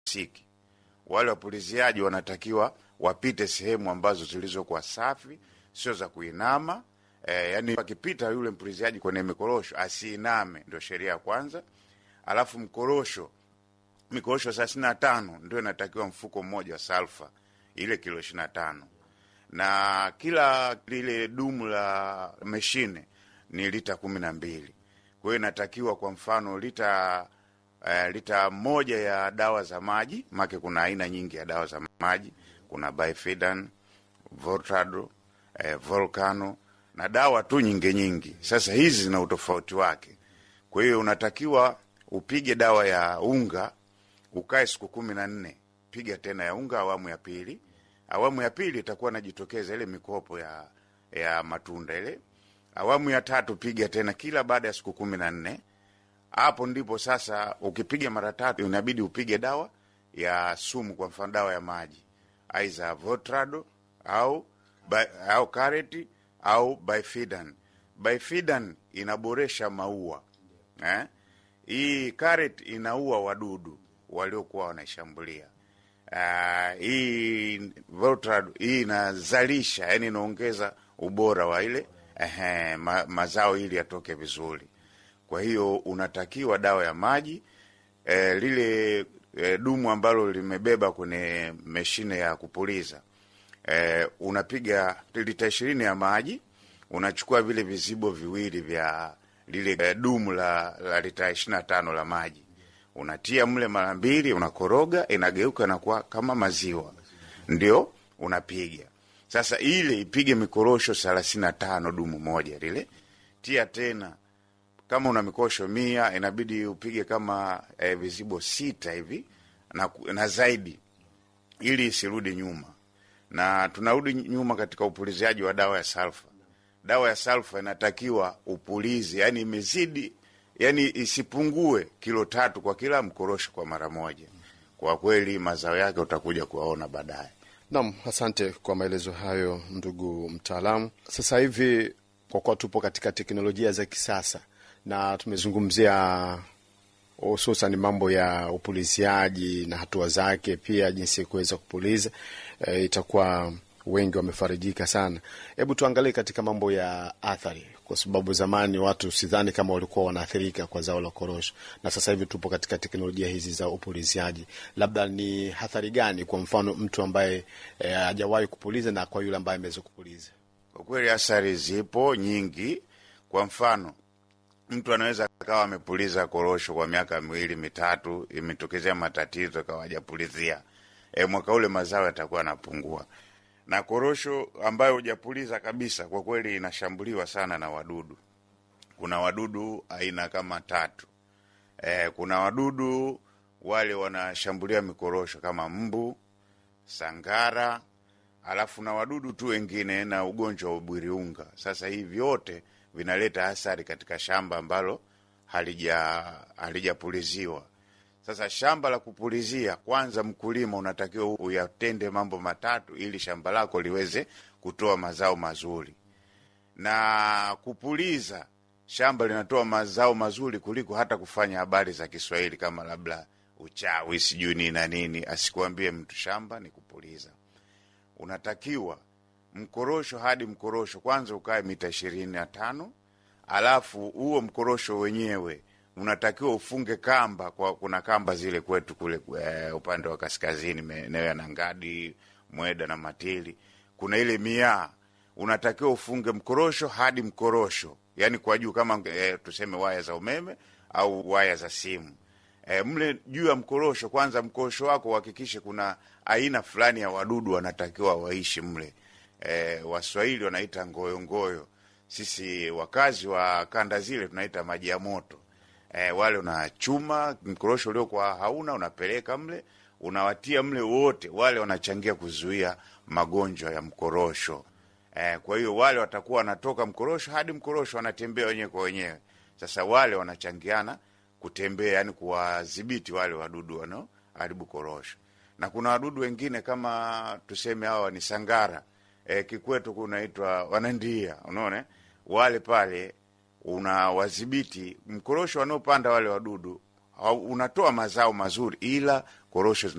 siki. Wale wapuliziaji wanatakiwa wapite sehemu ambazo zilizokuwa safi, sio za kuinama. E, yani akipita yule mpuliziaji kwenye mikorosho asiiname, ndio sheria ya kwanza. Alafu mkorosho, mikorosho thelathini na tano ndio inatakiwa mfuko mmoja wa salfa, ile kilo ishirini na tano na kila lile dumu la meshine ni lita kumi na mbili. Kwa hiyo inatakiwa kwa mfano lita uh, lita moja ya dawa za maji, make kuna aina nyingi ya dawa za maji, kuna Bifidan, Voltado, eh, Volcano na dawa tu nyingi nyingi. Sasa hizi zina utofauti wake. Kwa hiyo unatakiwa upige dawa ya unga ukae siku kumi na nne, piga tena ya unga awamu ya pili. Awamu ya pili itakuwa najitokeza ile mikopo ya ya matunda ile. Awamu ya tatu piga tena kila baada ya siku kumi na nne. Hapo ndipo sasa ukipiga mara tatu inabidi upige dawa ya sumu, kwa mfano dawa ya maji aiza Votrado au au kareti au Bifidan. Bifidan inaboresha maua eh? Hii kareti inaua wadudu waliokuwa wanaishambulia. Uh, hii Votrado hii inazalisha, yani inaongeza ubora wa ile eh, ma, mazao ili yatoke vizuri. Kwa hiyo unatakiwa dawa ya maji eh, lile eh, dumu ambalo limebeba kwenye mashine ya kupuliza eh, unapiga lita ishirini ya maji, unachukua vile vizibo viwili vya lile eh, dumu la, la lita ishirini na tano la maji unatia mle mara mbili, unakoroga, inageuka nakuwa kama maziwa, ndio unapiga sasa. Ile ipige mikorosho thelathini na tano dumu moja lile, tia tena kama una mikosho mia inabidi upige kama eh, vizibo sita hivi na, na zaidi, ili isirudi nyuma. Na tunarudi nyuma katika upuliziaji wa dawa ya salfa. Dawa ya salfa inatakiwa upulizi, yani imezidi, yani isipungue kilo tatu kwa kila mkorosho kwa mara moja. Kwa kweli mazao yake utakuja kuwaona baadaye. Naam, asante kwa maelezo hayo ndugu mtaalamu. Sasa hivi kwa kuwa tupo katika teknolojia za kisasa na tumezungumzia hususan mambo ya upuliziaji na hatua zake, pia jinsi ya kuweza kupuliza e, itakuwa wengi wamefarijika sana. Hebu tuangalie katika mambo ya athari, kwa sababu zamani watu sidhani kama walikuwa wanaathirika kwa zao la korosho, na sasa hivi tupo katika teknolojia hizi za upuliziaji. Labda ni athari gani, kwa mfano mtu ambaye hajawahi e, kupuliza na kwa yule ambaye ameweza kupuliza? Kwa kweli athari zipo nyingi. Kwa mfano mtu anaweza akawa amepuliza korosho kwa miaka miwili mitatu, imetokezea matatizo akawa hajapulizia, e, mwaka ule mazao yatakuwa yanapungua. Na korosho ambayo hujapuliza kabisa, kwa kweli inashambuliwa sana na wadudu. Kuna wadudu aina kama tatu. E, kuna wadudu wale wanashambulia mikorosho kama mbu, sangara, alafu na wadudu tu wengine na ugonjwa wa ubwiriunga. Sasa hii vyote vinaleta athari katika shamba ambalo halija halijapuliziwa. Sasa shamba la kupulizia, kwanza mkulima unatakiwa uyatende mambo matatu ili shamba lako liweze kutoa mazao mazuri. Na kupuliza shamba linatoa mazao mazuri kuliko hata kufanya habari za Kiswahili kama labda uchawi sijui nini na nini. Asikuambie mtu, shamba ni kupuliza. Unatakiwa mkorosho hadi mkorosho kwanza ukae mita ishirini na tano alafu huo mkorosho wenyewe unatakiwa ufunge kamba kwa, kuna kamba zile kwetu kule uh, upande wa kaskazini maeneo ya Nangadi, Mweda na Matili, kuna ile miaa, unatakiwa ufunge mkorosho hadi mkorosho, yani kwa juu kama uh, tuseme waya za umeme au waya za simu uh, mle juu ya mkorosho. Kwanza mkorosho wako uhakikishe kuna aina fulani ya wadudu wanatakiwa waishi mle. E, Waswahili wanaita ngoyongoyo, sisi wakazi wa kanda zile tunaita maji ya moto. E, wale unachuma mkorosho uliokuwa hauna unapeleka mle, unawatia mle wote, wale wanachangia kuzuia magonjwa ya mkorosho. E, kwa hiyo wale watakuwa wanatoka mkorosho hadi mkorosho wanatembea wenyewe kwa wenyewe. Sasa wale wanachangiana kutembea, yani kuwadhibiti wale wadudu wanaoharibu korosho, na kuna wadudu wengine kama tuseme hawa ni sangara E, kikwetu kunaitwa wanandia, unaona wale pale, unawadhibiti mkorosho wanaopanda wale wadudu unatoa mazao mazuri, ila korosho zina